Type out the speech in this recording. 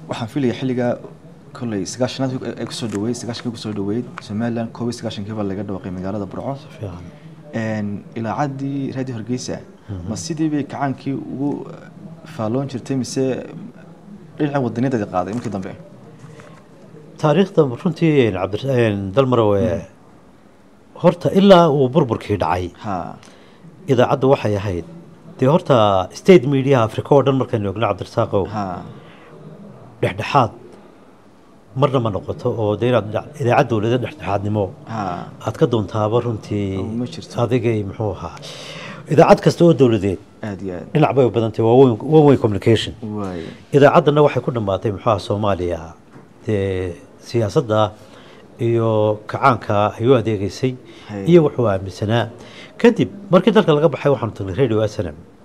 waxaan filaya xilligaa kolley sagaashanaad ay kusoo dhaweyd sagaashankii kusoo dhaweyd somaliland koob iyo sagaashankii baa laga dhawaaqay magaalada burco fiican Een, ilaacaddii radio hargeysa ma sidii bay kacaankii ugu faalloon jirtay mise dhinaca wadaniyadeeda qaaday markii dambe taariikhda runtii cabdi dalmarow ee horta ilaa uu burburkii dhacay ha idaacaddu waxay ahayd dee horta state media africa oo dhan markaynu ogno cabdirasaaqow ha dhexdhexaad marna ma noqoto oo dee inaad dhinac- idaacad dowlada dhexdhexaadnimo ha aad ka doontaaba runtii Oo ma jirto. adigay muxuu ahaa idaacad kasta oo dowladeed aad iyo aad dhinac bay u badantay waa one- one way communication waay idaacaddana waxay ku dhammaatay muxuu ahaa soomaaliya dee siyaasadda iyo kacaanka ay u adeegeysay Hay. iyo wuxuu aaminsanaa kadib markii dalka laga baxay waxaanu tagnay radio snm